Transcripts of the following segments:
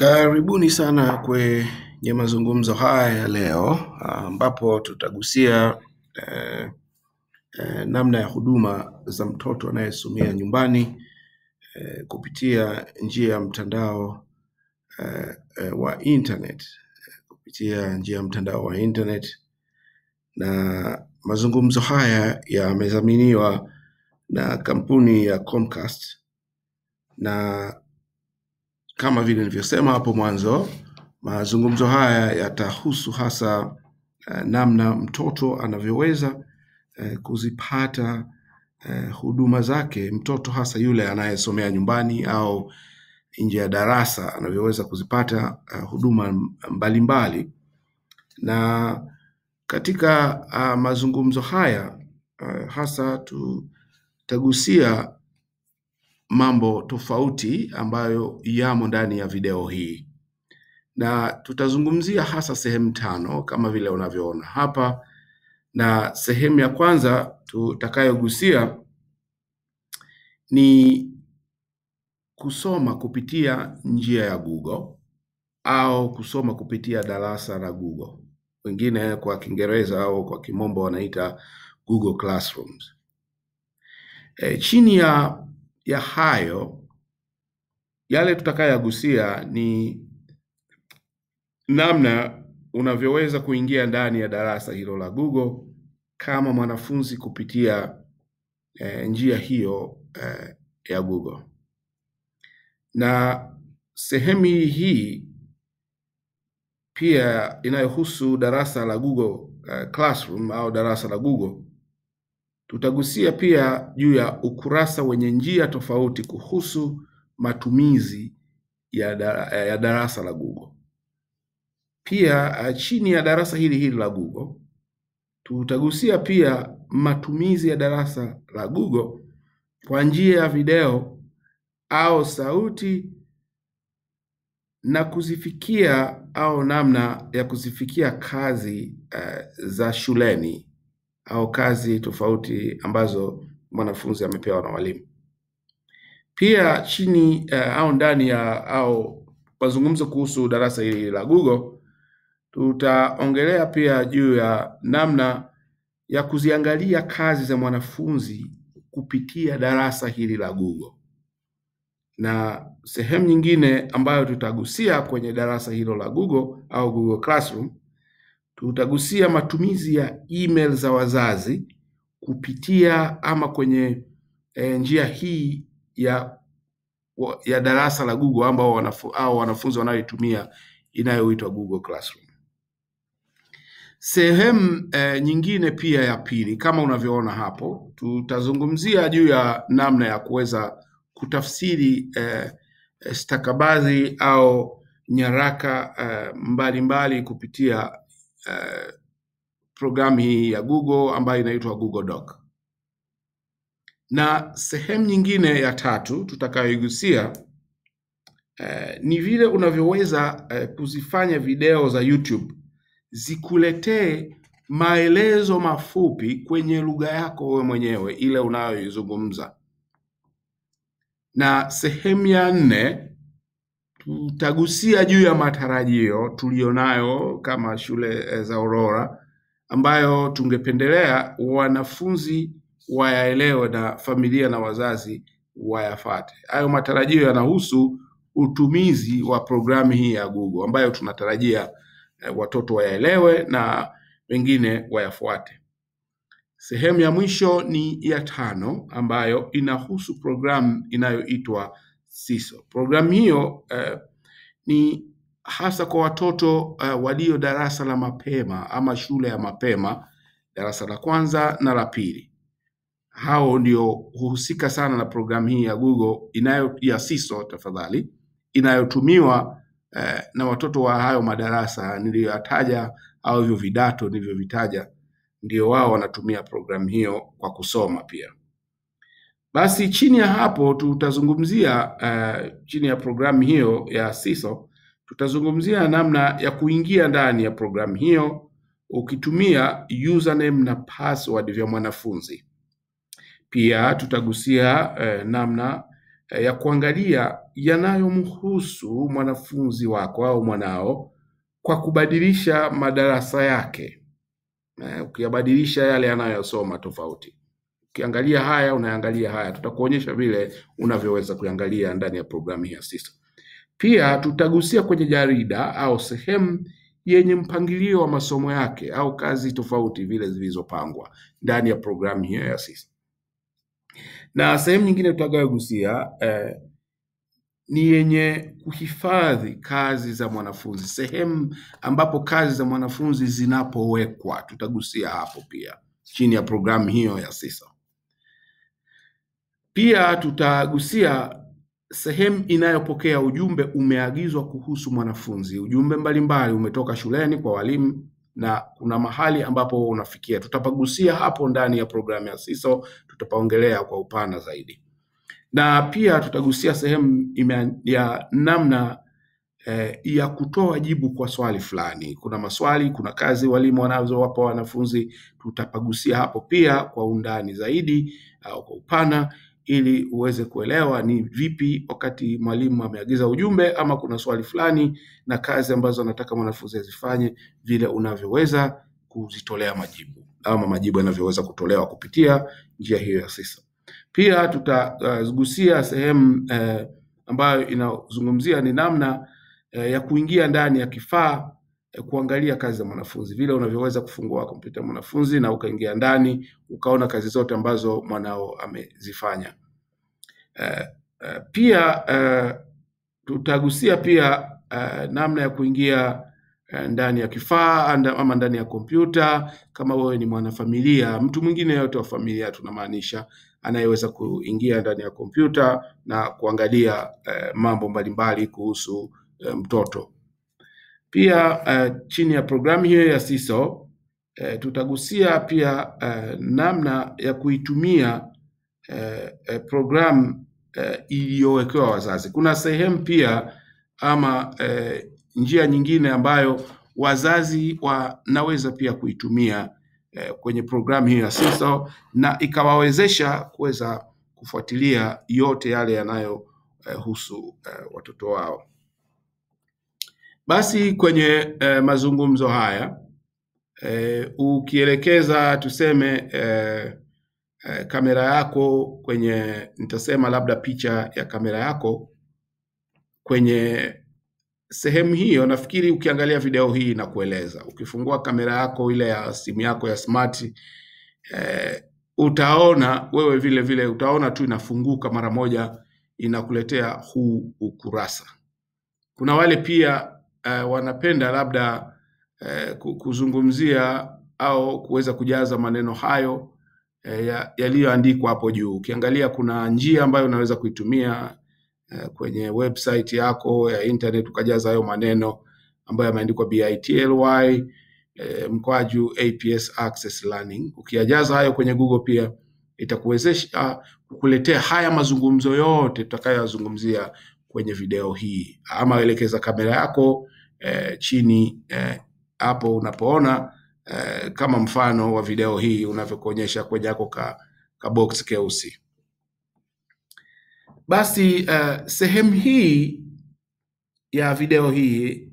Karibuni sana kwenye mazungumzo haya ya leo ambapo tutagusia eh, eh, namna ya huduma za mtoto anayesomea nyumbani eh, kupitia njia ya mtandao eh, eh, wa internet, kupitia njia ya mtandao wa internet, na mazungumzo haya yamedhaminiwa na kampuni ya Comcast na kama vile nilivyosema hapo mwanzo, mazungumzo haya yatahusu hasa eh, namna mtoto anavyoweza eh, kuzipata eh, huduma zake, mtoto hasa yule anayesomea nyumbani au nje ya darasa anavyoweza kuzipata eh, huduma mbalimbali. Na katika ah, mazungumzo haya eh, hasa tutagusia mambo tofauti ambayo yamo ndani ya video hii na tutazungumzia hasa sehemu tano kama vile unavyoona hapa, na sehemu ya kwanza tutakayogusia ni kusoma kupitia njia ya Google au kusoma kupitia darasa la Google, wengine kwa Kiingereza au kwa Kimombo wanaita Google Classrooms. E, chini ya ya hayo yale tutakayoyagusia ni namna unavyoweza kuingia ndani ya darasa hilo la Google kama mwanafunzi kupitia eh, njia hiyo eh, ya Google. Na sehemu hii hii pia inayohusu darasa la Google eh, Classroom au darasa la Google Tutagusia pia juu ya ukurasa wenye njia tofauti kuhusu matumizi ya, da, ya darasa la Google. Pia uh, chini ya darasa hili hili la Google tutagusia pia matumizi ya darasa la Google kwa njia ya video au sauti na kuzifikia au namna ya kuzifikia kazi uh, za shuleni au kazi tofauti ambazo mwanafunzi amepewa na walimu. Pia chini uh, au ndani ya au mazungumzo kuhusu darasa hili la Google, tutaongelea pia juu ya namna ya kuziangalia kazi za mwanafunzi kupitia darasa hili la Google. Na sehemu nyingine ambayo tutagusia kwenye darasa hilo la Google au Google Classroom tutagusia matumizi ya email za wazazi kupitia ama kwenye e, njia hii ya ya darasa la Google ambao wanafu, au wanafunzi wanayoitumia inayoitwa Google Classroom. Sehemu e, nyingine pia ya pili kama unavyoona hapo, tutazungumzia juu ya namna ya kuweza kutafsiri e, stakabadhi au nyaraka e, mbalimbali mbali kupitia Uh, programu hii ya Google ambayo inaitwa Google Doc. Na sehemu nyingine ya tatu tutakayoigusia uh, ni vile unavyoweza uh, kuzifanya video za YouTube zikuletee maelezo mafupi kwenye lugha yako wewe mwenyewe ile unayoizungumza. Na sehemu ya nne tutagusia juu ya matarajio tuliyonayo kama shule za Aurora ambayo tungependelea wanafunzi wayaelewe na familia na wazazi wayafate. Hayo matarajio yanahusu utumizi wa programu hii ya Google ambayo tunatarajia eh, watoto wayaelewe na wengine wayafuate. Sehemu ya mwisho ni ya tano ambayo inahusu programu inayoitwa Siso. Programu hiyo uh, ni hasa kwa watoto uh, walio darasa la mapema ama shule ya mapema, darasa la kwanza na la pili. Hao ndio huhusika sana na programu hii ya Google inayo ya Siso tafadhali, inayotumiwa uh, na watoto wa hayo madarasa niliyoyataja au hivyo vidato nilivyovitaja, ndio wao wanatumia programu hiyo kwa kusoma pia. Basi chini ya hapo tutazungumzia uh, chini ya programu hiyo ya Siso tutazungumzia namna ya kuingia ndani ya programu hiyo ukitumia username na password vya mwanafunzi. Pia tutagusia eh, namna eh, ya kuangalia yanayomhusu mwanafunzi wako au mwanao kwa kubadilisha madarasa yake. Eh, ukiyabadilisha yale yanayosoma tofauti. Ukiangalia haya unaangalia haya, tutakuonyesha vile unavyoweza kuangalia ndani ya programu hii ya Siso. Pia tutagusia kwenye jarida au sehemu yenye mpangilio wa masomo yake au kazi tofauti vile zilizopangwa ndani ya programu hiyo ya Siso. Na sehemu nyingine tutakayogusia eh, ni yenye kuhifadhi kazi za mwanafunzi, sehemu ambapo kazi za mwanafunzi zinapowekwa, tutagusia hapo pia chini ya programu hiyo ya Siso. Pia tutagusia sehemu inayopokea ujumbe umeagizwa kuhusu mwanafunzi. Ujumbe mbalimbali umetoka shuleni kwa walimu na kuna mahali ambapo unafikia. Tutapagusia hapo ndani ya programu ya Siso, tutapaongelea kwa upana zaidi, na pia tutagusia sehemu ime- ya namna eh, ya kutoa jibu kwa swali fulani. Kuna maswali, kuna kazi walimu wanazowapa wanafunzi, tutapagusia hapo pia kwa undani zaidi au kwa upana ili uweze kuelewa ni vipi wakati mwalimu ameagiza ujumbe ama kuna swali fulani na kazi ambazo anataka mwanafunzi azifanye, vile unavyoweza kuzitolea majibu ama majibu yanavyoweza kutolewa kupitia njia hiyo ya Siso. Pia tutagusia sehemu eh, ambayo inazungumzia ni namna eh, ya kuingia ndani ya kifaa eh, kuangalia kazi za mwanafunzi, vile unavyoweza kufungua kompyuta ya mwanafunzi na ukaingia ndani ukaona kazi zote ambazo mwanao amezifanya. Eh, eh, pia eh, tutagusia pia eh, namna ya kuingia eh, ndani ya kifaa anda- ama ndani ya kompyuta kama wewe ni mwanafamilia, mtu mwingine yote wa familia tunamaanisha, anayeweza kuingia ndani ya kompyuta na kuangalia eh, mambo mbalimbali kuhusu eh, mtoto. Pia eh, chini ya programu hiyo ya Siso eh, tutagusia pia eh, namna ya kuitumia eh, eh, programu eh, iliyowekewa wazazi. Kuna sehemu pia ama eh, njia nyingine ambayo wazazi wanaweza pia kuitumia eh, kwenye programu hiyo ya Siso na ikawawezesha kuweza kufuatilia yote yale yanayohusu eh, watoto wao. Basi kwenye eh, mazungumzo haya eh, ukielekeza tuseme eh, eh, kamera yako kwenye, nitasema labda picha ya kamera yako kwenye sehemu hiyo, nafikiri ukiangalia video hii inakueleza. Ukifungua kamera yako ile ya simu yako ya smart eh, utaona wewe vile vile utaona tu inafunguka mara moja, inakuletea huu ukurasa. Kuna wale pia eh, wanapenda labda eh, ku- kuzungumzia au kuweza kujaza maneno hayo eh, ya- yaliyoandikwa hapo juu. Ukiangalia kuna njia ambayo unaweza kuitumia eh, kwenye website yako ya internet ukajaza hayo maneno ambayo yameandikwa bity eh, mkwaju APS Access Learning. Ukiyajaza hayo kwenye Google pia itakuwezesha kukuletea haya mazungumzo yote tutakayoyazungumzia kwenye video hii, ama elekeza kamera yako eh, chini eh, hapo unapoona eh, kama mfano wa video hii unavyokuonyesha kwenye yako ka, ka box keusi. Basi eh, sehemu hii ya video hii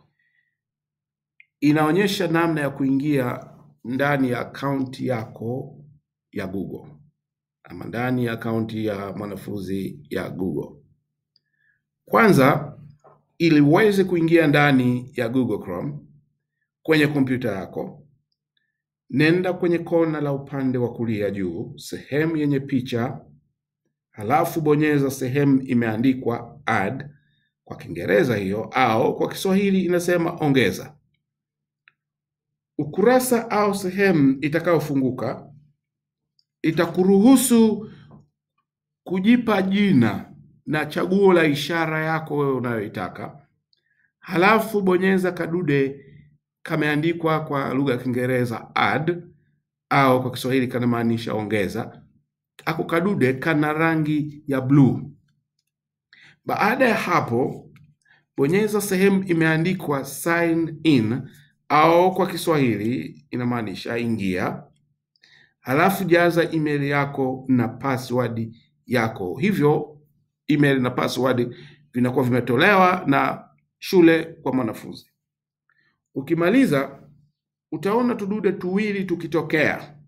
inaonyesha namna ya kuingia ndani ya akaunti yako ya Google ama ndani ya akaunti ya mwanafunzi ya Google. Kwanza, ili uweze kuingia ndani ya Google Chrome kwenye kompyuta yako, nenda kwenye kona la upande wa kulia juu, sehemu yenye picha, halafu bonyeza sehemu imeandikwa add kwa Kiingereza hiyo, au kwa Kiswahili inasema ongeza. Ukurasa au sehemu itakayofunguka itakuruhusu kujipa jina na chaguo la ishara yako wewe unayoitaka, halafu bonyeza kadude kameandikwa kwa lugha ya Kiingereza add au kwa Kiswahili kanamaanisha ongeza. Ako kadude kana rangi ya bluu. Baada ya hapo, bonyeza sehemu imeandikwa sign in au kwa Kiswahili inamaanisha ingia, halafu jaza email yako na password yako. Hivyo email na password vinakuwa vimetolewa na shule kwa mwanafunzi. Ukimaliza utaona tudude tuwili tukitokea.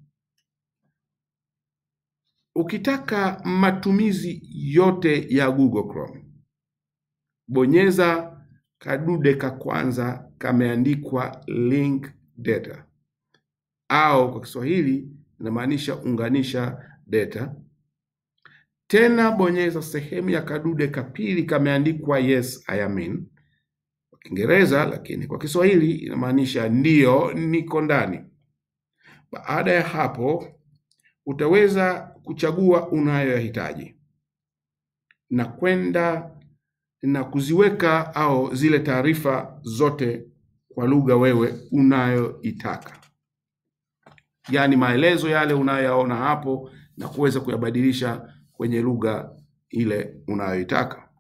Ukitaka matumizi yote ya Google Chrome, bonyeza kadude ka kwanza kameandikwa link data, au kwa Kiswahili inamaanisha unganisha data. Tena bonyeza sehemu ya kadude ka pili kameandikwa yes I am in kwa Kiingereza, lakini kwa Kiswahili inamaanisha ndiyo, niko ndani. Baada ya hapo utaweza kuchagua unayoyahitaji na kwenda na kuziweka au zile taarifa zote kwa lugha wewe unayoitaka, yaani maelezo yale unayoyaona hapo na kuweza kuyabadilisha kwenye lugha ile unayoitaka.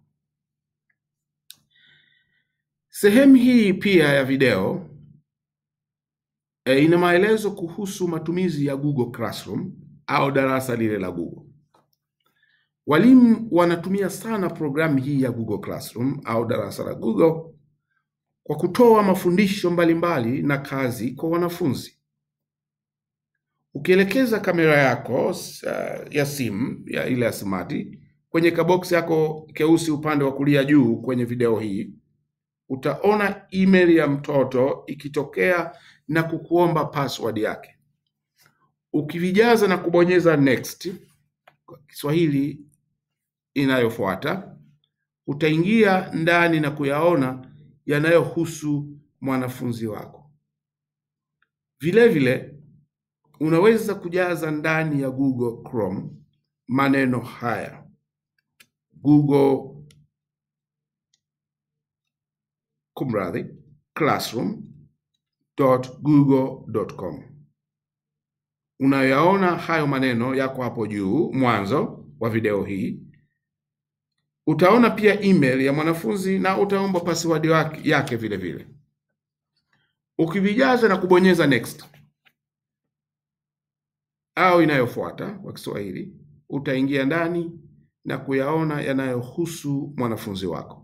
Sehemu hii pia ya video e, ina maelezo kuhusu matumizi ya Google Classroom au darasa lile la Google. Walimu wanatumia sana programu hii ya Google Classroom au darasa la Google kwa kutoa mafundisho mbalimbali na kazi kwa wanafunzi. Ukielekeza kamera yako uh, ya simu ya ile ya smart kwenye kaboksi yako keusi upande wa kulia juu kwenye video hii utaona email ya mtoto ikitokea na kukuomba password yake. Ukivijaza na kubonyeza next, kwa Kiswahili inayofuata, utaingia ndani na kuyaona yanayohusu mwanafunzi wako. Vile vile unaweza kujaza ndani ya Google Chrome maneno haya Google kumradhi, classroom.google.com. Unayaona hayo maneno yako hapo juu mwanzo wa video hii. Utaona pia email ya mwanafunzi na utaomba password yake vile vile. Ukivijaza na kubonyeza next au inayofuata kwa Kiswahili, utaingia ndani na kuyaona yanayohusu mwanafunzi wako.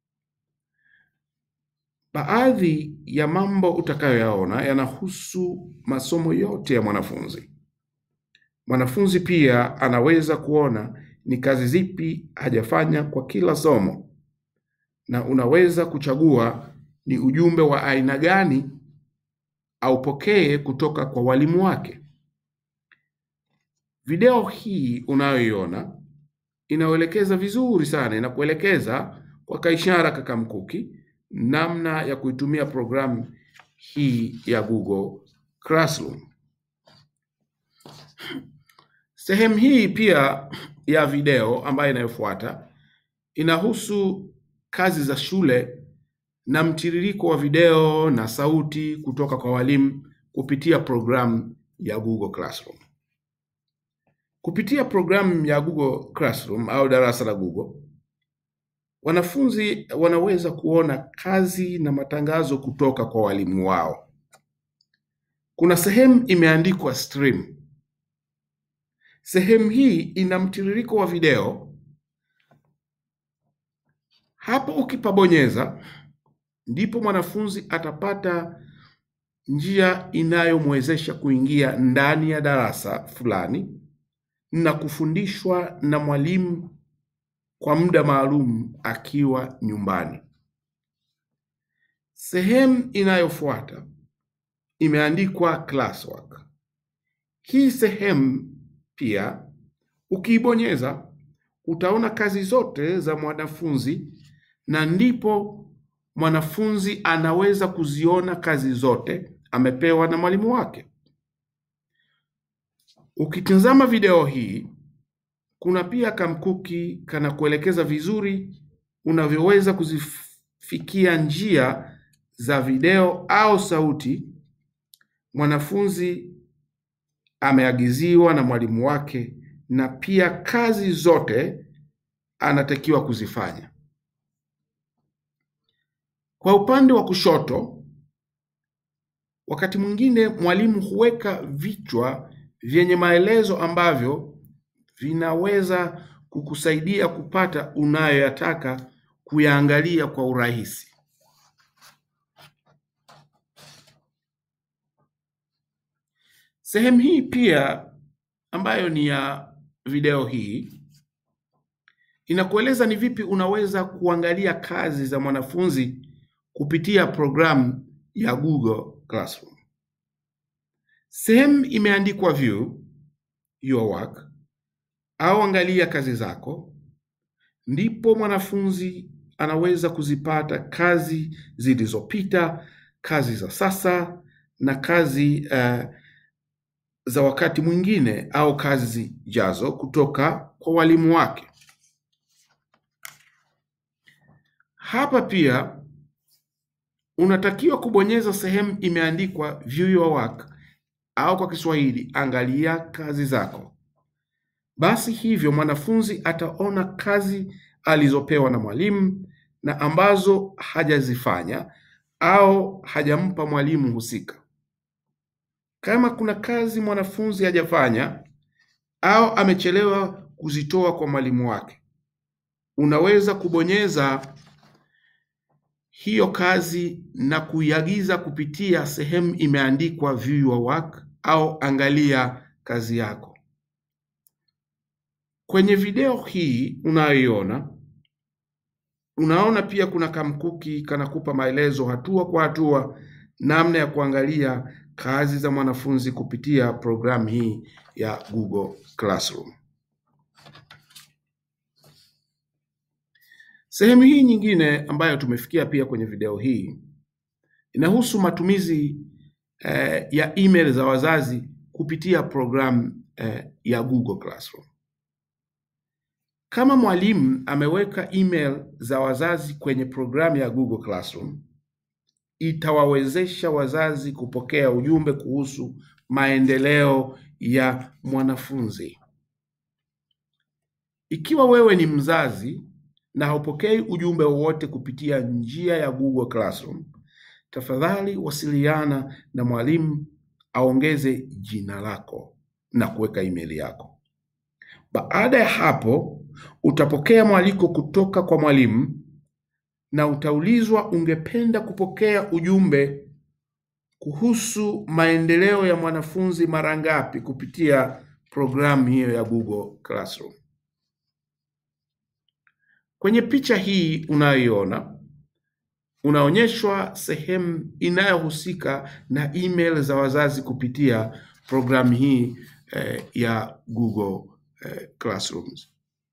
Baadhi ya mambo utakayoyaona yanahusu masomo yote ya mwanafunzi. Mwanafunzi pia anaweza kuona ni kazi zipi hajafanya kwa kila somo, na unaweza kuchagua ni ujumbe wa aina gani aupokee kutoka kwa walimu wake. Video hii unayoiona inaelekeza vizuri sana, inakuelekeza kwa kaishara kakamkuki namna ya kuitumia programu hii ya Google Classroom. Sehemu hii pia ya video ambayo inayofuata inahusu kazi za shule na mtiririko wa video na sauti kutoka kwa walimu kupitia programu ya Google Classroom. Kupitia programu ya Google Classroom au darasa la Google, wanafunzi wanaweza kuona kazi na matangazo kutoka kwa walimu wao. Kuna sehemu imeandikwa stream. Sehemu hii ina mtiririko wa video. Hapo ukipabonyeza, ndipo mwanafunzi atapata njia inayomwezesha kuingia ndani ya darasa fulani na kufundishwa na mwalimu kwa muda maalum akiwa nyumbani. Sehemu inayofuata imeandikwa classwork. Hii sehemu pia ukiibonyeza utaona kazi zote za mwanafunzi na ndipo mwanafunzi anaweza kuziona kazi zote amepewa na mwalimu wake. Ukitazama video hii kuna pia kamkuki kanakuelekeza vizuri unavyoweza kuzifikia njia za video au sauti mwanafunzi ameagiziwa na mwalimu wake, na pia kazi zote anatakiwa kuzifanya. Kwa upande wa kushoto, wakati mwingine mwalimu huweka vichwa vyenye maelezo ambavyo vinaweza kukusaidia kupata unayoyataka kuyaangalia kwa urahisi. Sehemu hii pia ambayo ni ya video hii inakueleza ni vipi unaweza kuangalia kazi za mwanafunzi kupitia programu ya Google Classroom. Sehemu imeandikwa view your work au angalia kazi zako, ndipo mwanafunzi anaweza kuzipata kazi zilizopita, kazi za sasa na kazi uh, za wakati mwingine au kazi zijazo kutoka kwa walimu wake. Hapa pia unatakiwa kubonyeza sehemu imeandikwa view your work au kwa Kiswahili angalia kazi zako. Basi hivyo mwanafunzi ataona kazi alizopewa na mwalimu na ambazo hajazifanya au hajampa mwalimu husika. Kama kuna kazi mwanafunzi hajafanya au amechelewa kuzitoa kwa mwalimu wake, unaweza kubonyeza hiyo kazi na kuiagiza kupitia sehemu imeandikwa view your work au angalia kazi yako. Kwenye video hii unayoiona, unaona pia kuna kamkuki kanakupa maelezo hatua kwa hatua namna ya kuangalia kazi za mwanafunzi kupitia programu hii ya Google Classroom. Sehemu hii nyingine ambayo tumefikia pia kwenye video hii inahusu matumizi eh, ya email za wazazi kupitia programu eh, ya Google Classroom. Kama mwalimu ameweka email za wazazi kwenye programu ya Google Classroom, itawawezesha wazazi kupokea ujumbe kuhusu maendeleo ya mwanafunzi. Ikiwa wewe ni mzazi na haupokei ujumbe wowote kupitia njia ya Google Classroom, tafadhali wasiliana na mwalimu aongeze jina lako na kuweka email yako. Baada ya hapo, utapokea mwaliko kutoka kwa mwalimu na utaulizwa ungependa kupokea ujumbe kuhusu maendeleo ya mwanafunzi mara ngapi kupitia programu hiyo ya Google Classroom. Kwenye picha hii unayoiona unaonyeshwa sehemu inayohusika na email za wazazi kupitia programu hii eh, ya Google eh, Classrooms.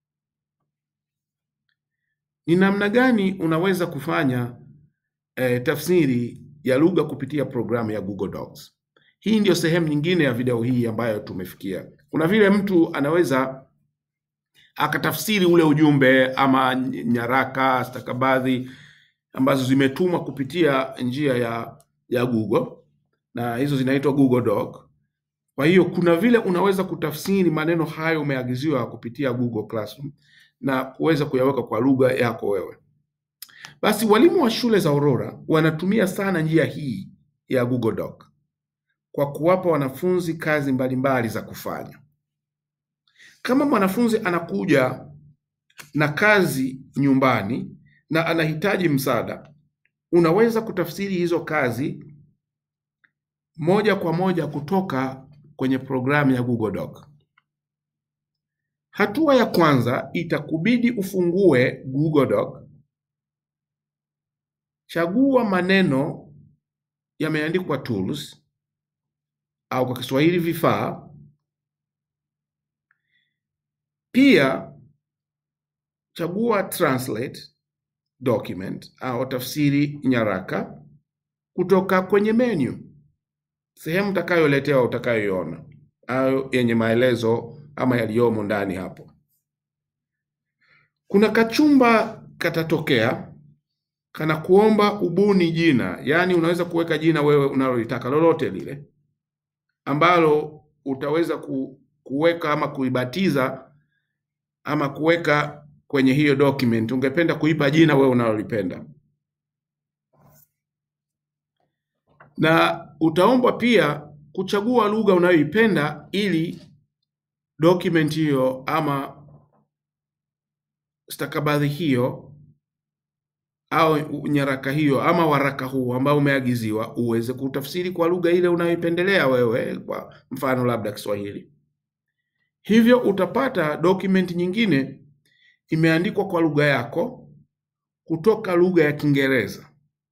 Ni namna gani unaweza kufanya eh, tafsiri ya lugha kupitia programu ya Google Docs? Hii ndio sehemu nyingine ya video hii ambayo tumefikia. Kuna vile mtu anaweza akatafsiri ule ujumbe ama nyaraka stakabadhi ambazo zimetumwa kupitia njia ya ya Google na hizo zinaitwa Google Doc. Kwa hiyo kuna vile unaweza kutafsiri maneno hayo umeagiziwa kupitia Google Classroom na kuweza kuyaweka kwa lugha yako wewe. Basi walimu wa shule za Aurora wanatumia sana njia hii ya Google Doc kwa kuwapa wanafunzi kazi mbalimbali za kufanya. Kama mwanafunzi anakuja na kazi nyumbani na anahitaji msaada, unaweza kutafsiri hizo kazi moja kwa moja kutoka kwenye programu ya Google Doc. Hatua ya kwanza itakubidi ufungue Google Doc, chagua maneno yameandikwa tools au kwa Kiswahili vifaa. Pia chagua translate document au tafsiri nyaraka kutoka kwenye menu, sehemu utakayoletewa utakayoiona au yenye maelezo ama yaliyomo ndani hapo. Kuna kachumba katatokea kana kuomba ubuni jina, yaani unaweza kuweka jina wewe unalolitaka lolote lile ambalo utaweza ku, kuweka ama kuibatiza ama kuweka kwenye hiyo document. Ungependa kuipa jina wewe unalolipenda, na utaombwa pia kuchagua lugha unayoipenda ili document hiyo ama stakabadhi hiyo au nyaraka hiyo ama waraka huu ambao umeagiziwa uweze kutafsiri kwa lugha ile unayoipendelea wewe, kwa mfano labda Kiswahili. Hivyo utapata document nyingine imeandikwa kwa lugha yako kutoka lugha ya Kiingereza.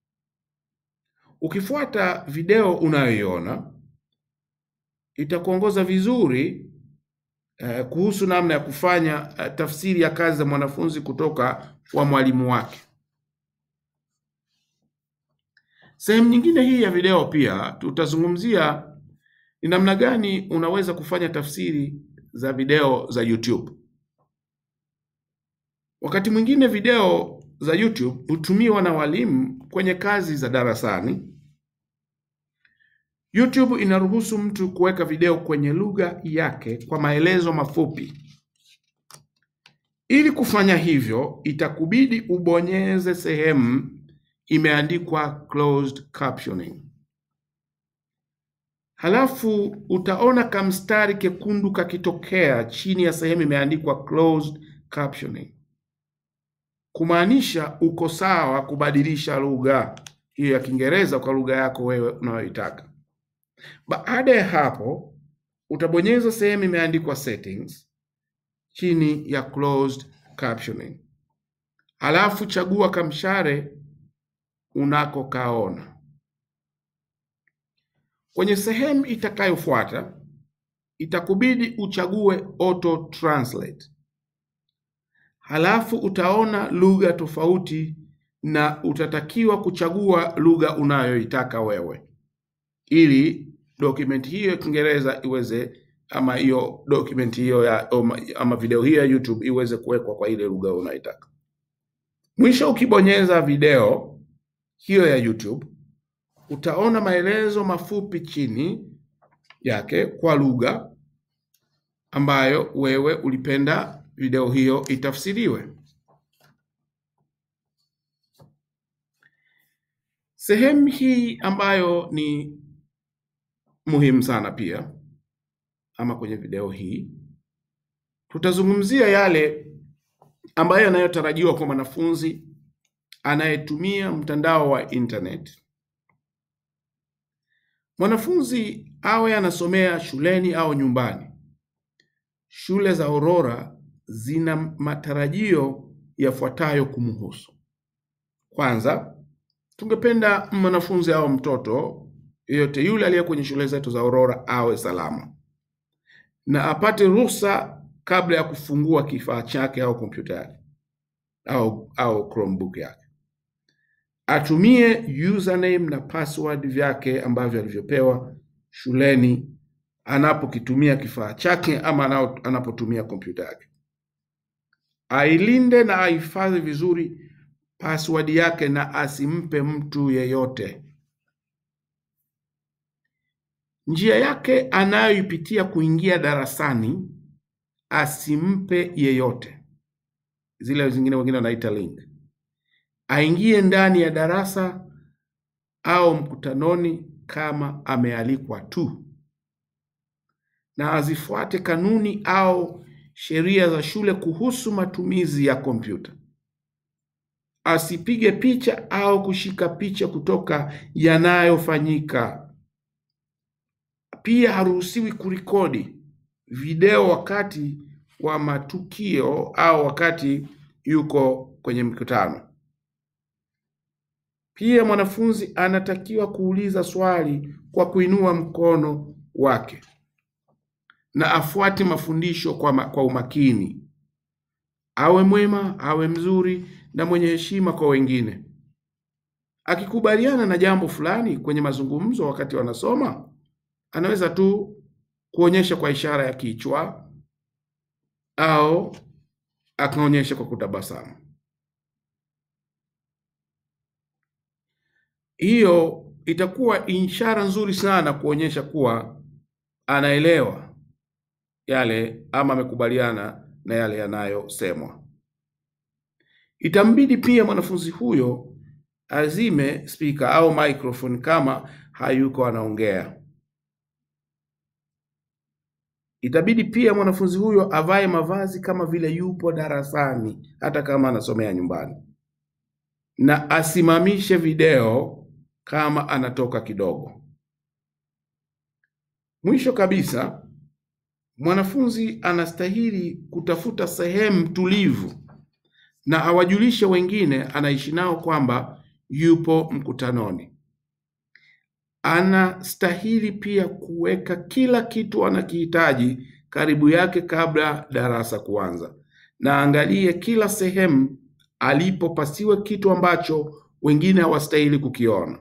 Ukifuata video unayoiona itakuongoza vizuri eh, kuhusu namna ya kufanya eh, tafsiri ya kazi za mwanafunzi kutoka kwa mwalimu wake. Sehemu nyingine hii ya video pia tutazungumzia ni namna gani unaweza kufanya tafsiri za video za YouTube. Wakati mwingine video za YouTube hutumiwa na walimu kwenye kazi za darasani. YouTube inaruhusu mtu kuweka video kwenye lugha yake kwa maelezo mafupi. Ili kufanya hivyo, itakubidi ubonyeze sehemu imeandikwa closed captioning. Halafu utaona kamstari kekundu kakitokea chini ya sehemu imeandikwa closed captioning, kumaanisha uko sawa kubadilisha lugha hiyo ya Kiingereza kwa lugha yako wewe unayoitaka. Baada ya hapo, utabonyeza sehemu imeandikwa settings chini ya closed captioning, halafu chagua kamshare unakokaona. Kwenye sehemu itakayofuata itakubidi uchague auto translate, halafu utaona lugha tofauti na utatakiwa kuchagua lugha unayoitaka wewe ili document hiyo ya Kiingereza iweze ama hiyo document hiyo ya ama video hiyo ya YouTube iweze kuwekwa kwa ile lugha unaitaka. Mwisho ukibonyeza video hiyo ya YouTube utaona maelezo mafupi chini yake kwa lugha ambayo wewe ulipenda video hiyo itafsiriwe. Sehemu hii ambayo ni muhimu sana pia, ama kwenye video hii tutazungumzia yale ambayo yanayotarajiwa kwa mwanafunzi anayetumia mtandao wa internet. Mwanafunzi awe anasomea shuleni au nyumbani, shule za Aurora zina matarajio yafuatayo kumhusu. Kwanza, tungependa mwanafunzi au mtoto yeyote yule aliye kwenye shule zetu za Aurora awe salama na apate ruhusa kabla ya kufungua kifaa chake au kompyuta yake au, au Chromebook yake. Atumie username na password vyake ambavyo alivyopewa shuleni anapokitumia kifaa chake ama anapotumia kompyuta yake. Ailinde na ahifadhi vizuri password yake na asimpe mtu yeyote. Njia yake anayoipitia kuingia darasani asimpe yeyote. Zile zingine wengine wanaita link. Aingie ndani ya darasa au mkutanoni kama amealikwa tu, na azifuate kanuni au sheria za shule kuhusu matumizi ya kompyuta. Asipige picha au kushika picha kutoka yanayofanyika. Pia haruhusiwi kurekodi video wakati wa matukio au wakati yuko kwenye mkutano. Pia mwanafunzi anatakiwa kuuliza swali kwa kuinua mkono wake na afuate mafundisho kwa, ma, kwa umakini. Awe mwema, awe mzuri na mwenye heshima kwa wengine. Akikubaliana na jambo fulani kwenye mazungumzo wakati wanasoma, anaweza tu kuonyesha kwa ishara ya kichwa au akaonyesha kwa kutabasamu. Hiyo itakuwa ishara nzuri sana kuonyesha kuwa anaelewa yale ama amekubaliana na yale yanayosemwa. Itambidi pia mwanafunzi huyo azime spika au microphone kama hayuko anaongea. Itabidi pia mwanafunzi huyo avae mavazi kama vile yupo darasani hata kama anasomea nyumbani. na asimamishe video kama anatoka kidogo. Mwisho kabisa, mwanafunzi anastahili kutafuta sehemu tulivu na awajulishe wengine anaishi nao kwamba yupo mkutanoni. Anastahili pia kuweka kila kitu anakihitaji karibu yake kabla darasa kuanza, na angalie kila sehemu alipo pasiwe kitu ambacho wengine hawastahili kukiona.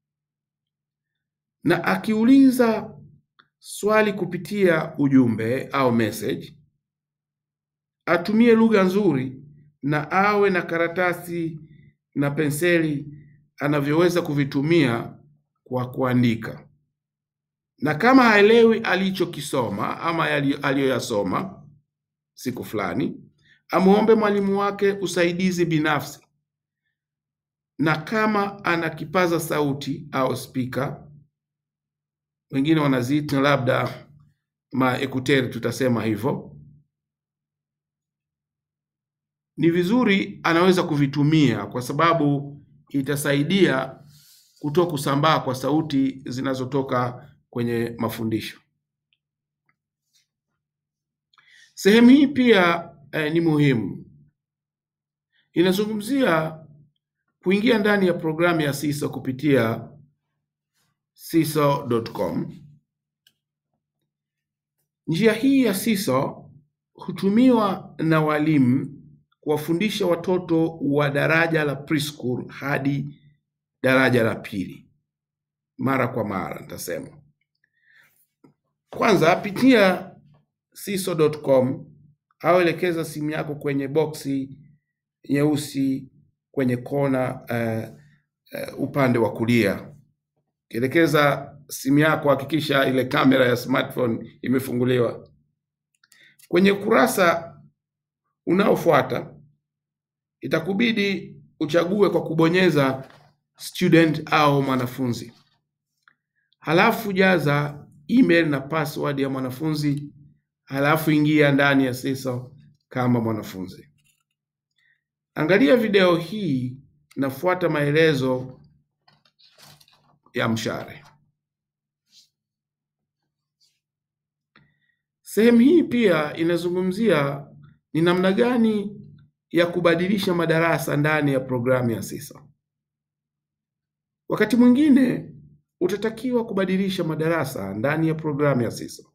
Na akiuliza swali kupitia ujumbe au message, atumie lugha nzuri na awe na karatasi na penseli anavyoweza kuvitumia kwa kuandika. Na kama haelewi alichokisoma ama aliyoyasoma siku fulani, amuombe mwalimu wake usaidizi binafsi, na kama ana kipaza sauti au spika, wengine wanaziita labda maekuteri, tutasema hivyo, ni vizuri anaweza kuvitumia kwa sababu itasaidia kutoa kusambaa kwa sauti zinazotoka kwenye mafundisho. Sehemu hii pia eh, ni muhimu. Inazungumzia kuingia ndani ya programu ya Siso kupitia siso.com. Njia hii ya Siso hutumiwa na walimu kuwafundisha watoto wa daraja la preschool hadi daraja la pili mara kwa mara. Nitasema kwanza, pitia siso.com au elekeza simu yako kwenye boksi nyeusi kwenye kona uh, uh, upande wa kulia. Kielekeza simu yako, hakikisha ile kamera ya smartphone imefunguliwa. Kwenye ukurasa unaofuata itakubidi uchague kwa kubonyeza student au mwanafunzi, halafu jaza email na password ya mwanafunzi, halafu ingia ndani ya Siso kama mwanafunzi. Angalia video hii na fuata maelezo ya mshale. Sehemu hii pia inazungumzia ni namna gani ya kubadilisha madarasa ndani ya programu ya Siso. Wakati mwingine utatakiwa kubadilisha madarasa ndani ya programu ya Siso,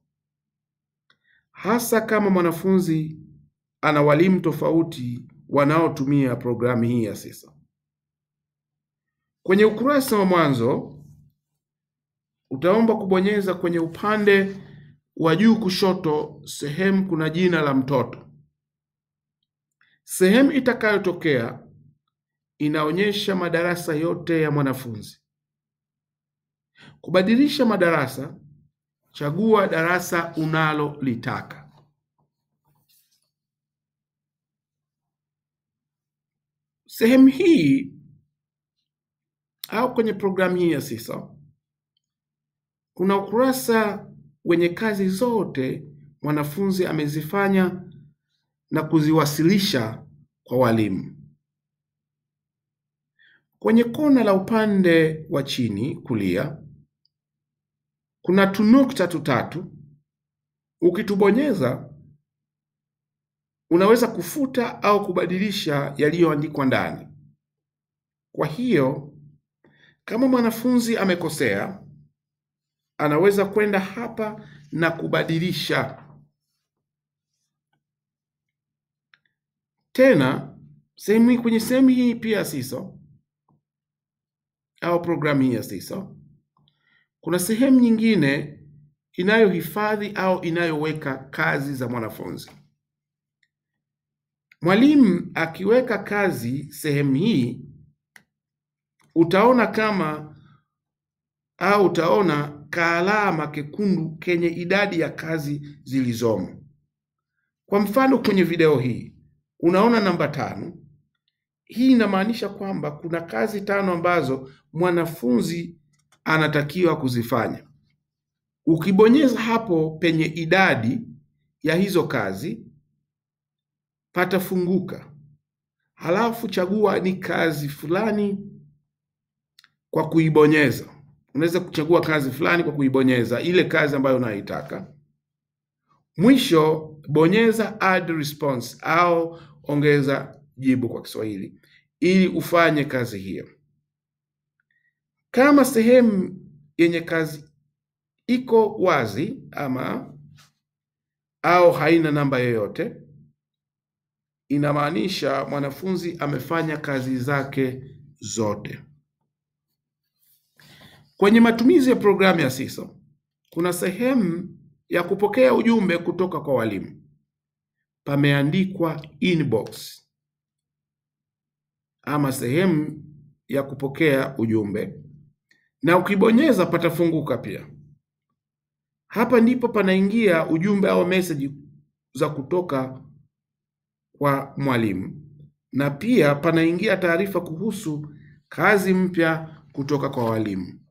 hasa kama mwanafunzi ana walimu tofauti wanaotumia programu hii ya Siso. Kwenye ukurasa wa mwanzo utaomba kubonyeza kwenye upande wa juu kushoto, sehemu kuna jina la mtoto. Sehemu itakayotokea inaonyesha madarasa yote ya mwanafunzi. Kubadilisha madarasa, chagua darasa unalolitaka. Sehemu hii au kwenye programu hii ya Siso kuna ukurasa wenye kazi zote mwanafunzi amezifanya na kuziwasilisha kwa walimu. Kwenye kona la upande wa chini kulia kuna tunukta tutatu. Ukitubonyeza unaweza kufuta au kubadilisha yaliyoandikwa ndani. Kwa hiyo kama mwanafunzi amekosea, anaweza kwenda hapa na kubadilisha. Tena sehemu hii, kwenye sehemu hii pia Siso au programu hii ya Siso kuna sehemu nyingine inayohifadhi au inayoweka kazi za mwanafunzi. Mwalimu akiweka kazi sehemu hii, utaona kama au utaona kaalama kekundu kenye idadi ya kazi zilizomo. Kwa mfano, kwenye video hii unaona namba tano. Hii inamaanisha kwamba kuna kazi tano ambazo mwanafunzi anatakiwa kuzifanya. Ukibonyeza hapo penye idadi ya hizo kazi patafunguka, halafu chagua ni kazi fulani kwa kuibonyeza. Unaweza kuchagua kazi fulani kwa kuibonyeza ile kazi ambayo unaitaka. Mwisho bonyeza add response au ongeza jibu kwa Kiswahili ili ufanye kazi hiyo. Kama sehemu yenye kazi iko wazi ama au haina namba yoyote, inamaanisha mwanafunzi amefanya kazi zake zote. Kwenye matumizi ya programu ya Siso kuna sehemu ya kupokea ujumbe kutoka kwa walimu, pameandikwa inbox ama sehemu ya kupokea ujumbe, na ukibonyeza patafunguka pia. Hapa ndipo panaingia ujumbe au message za kutoka kwa mwalimu, na pia panaingia taarifa kuhusu kazi mpya kutoka kwa walimu.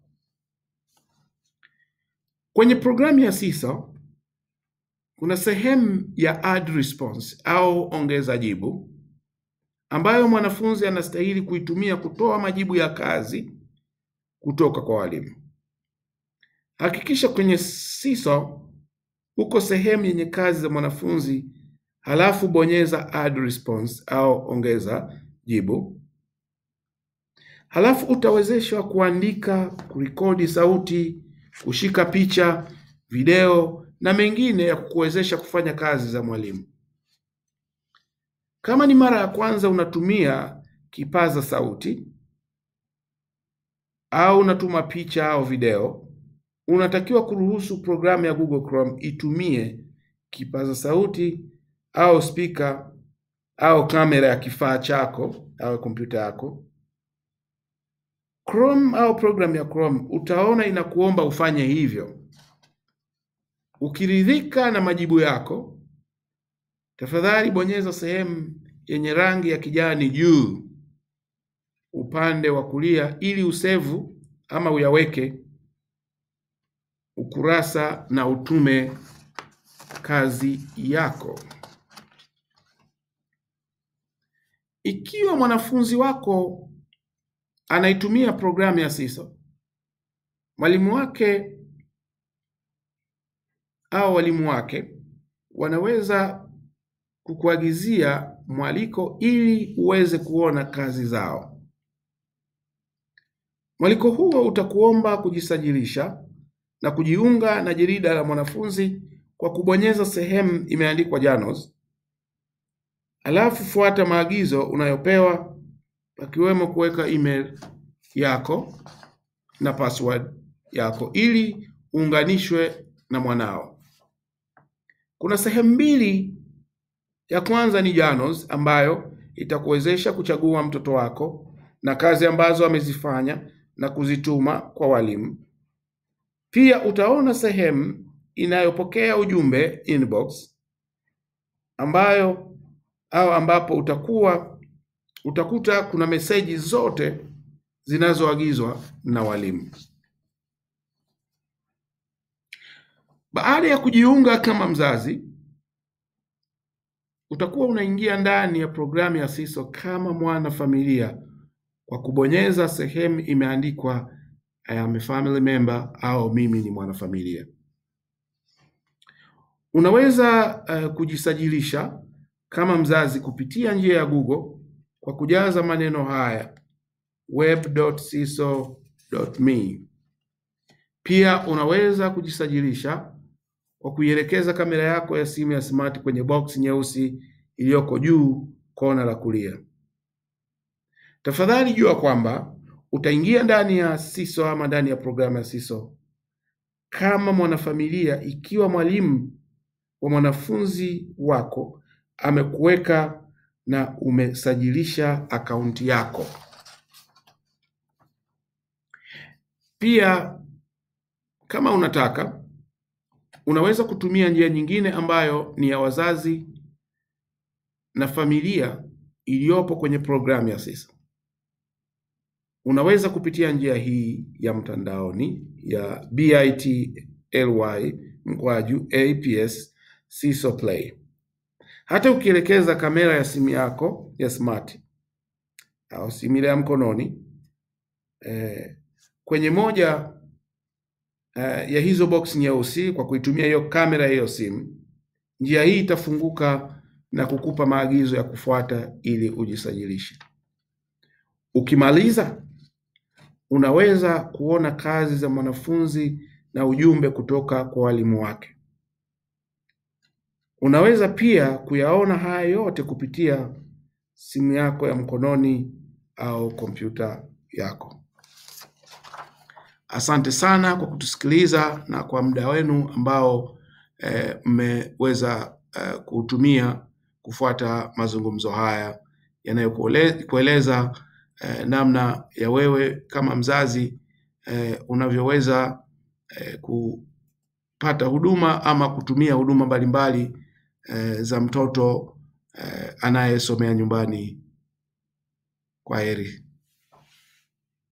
Kwenye programu ya Siso kuna sehemu ya add response au ongeza jibu ambayo mwanafunzi anastahili kuitumia kutoa majibu ya kazi kutoka kwa walimu. Hakikisha kwenye Siso uko sehemu yenye kazi za mwanafunzi, halafu bonyeza add response au ongeza jibu. Halafu utawezeshwa kuandika, kurekodi sauti, kushika picha, video na mengine ya kukuwezesha kufanya kazi za mwalimu. Kama ni mara ya kwanza unatumia kipaza sauti au unatuma picha au video, unatakiwa kuruhusu programu ya Google Chrome itumie kipaza sauti au spika au kamera ya kifaa chako au kompyuta yako. Chrome au programu ya Chrome utaona inakuomba ufanye hivyo. Ukiridhika na majibu yako, tafadhali bonyeza sehemu yenye rangi ya kijani juu upande wa kulia ili usevu ama uyaweke ukurasa na utume kazi yako. Ikiwa mwanafunzi wako anaitumia programu ya Siso, mwalimu wake au walimu wake wanaweza kukuagizia mwaliko ili uweze kuona kazi zao. Mwaliko huo utakuomba kujisajilisha na kujiunga na jarida la mwanafunzi kwa kubonyeza sehemu imeandikwa journals, alafu fuata maagizo unayopewa pakiwemo kuweka email yako na password yako ili uunganishwe na mwanao. Kuna sehemu mbili. Ya kwanza ni journals ambayo itakuwezesha kuchagua mtoto wako na kazi ambazo amezifanya na kuzituma kwa walimu. Pia utaona sehemu inayopokea ujumbe inbox, ambayo au ambapo utakuwa utakuta kuna meseji zote zinazoagizwa na walimu. Baada ya kujiunga kama mzazi, utakuwa unaingia ndani ya programu ya Siso kama mwana familia kwa kubonyeza sehemu imeandikwa I am a family member au mimi ni mwanafamilia. Unaweza uh, kujisajilisha kama mzazi kupitia njia ya Google kwa kujaza maneno haya web.siso.me. Pia unaweza kujisajilisha kwa kuielekeza kamera yako ya simu ya smart kwenye box nyeusi iliyoko juu kona la kulia. Tafadhali jua kwamba utaingia ndani ya Siso ama ndani ya programu ya Siso kama mwanafamilia ikiwa mwalimu wa mwanafunzi wako amekuweka na umesajilisha akaunti yako. Pia kama unataka unaweza kutumia njia nyingine ambayo ni ya wazazi na familia iliyopo kwenye programu ya Siso. Unaweza kupitia njia hii ya mtandaoni ya bit.ly mkwaju aps Siso Play. Hata ukielekeza kamera ya simu yako ya smart au simu ile ya mkononi eh, kwenye moja eh, ya hizo box nyeusi kwa kuitumia hiyo kamera ya hiyo simu. Njia hii itafunguka na kukupa maagizo ya kufuata ili ujisajilishe. Ukimaliza unaweza kuona kazi za mwanafunzi na ujumbe kutoka kwa walimu wake. Unaweza pia kuyaona haya yote kupitia simu yako ya mkononi au kompyuta yako. Asante sana kwa kutusikiliza na kwa muda wenu ambao mmeweza eh, eh, kuutumia kufuata mazungumzo haya yanayokueleza eh, namna ya wewe kama mzazi eh, unavyoweza eh, kupata huduma ama kutumia huduma mbalimbali eh, za mtoto eh, anayesomea nyumbani. Kwaheri.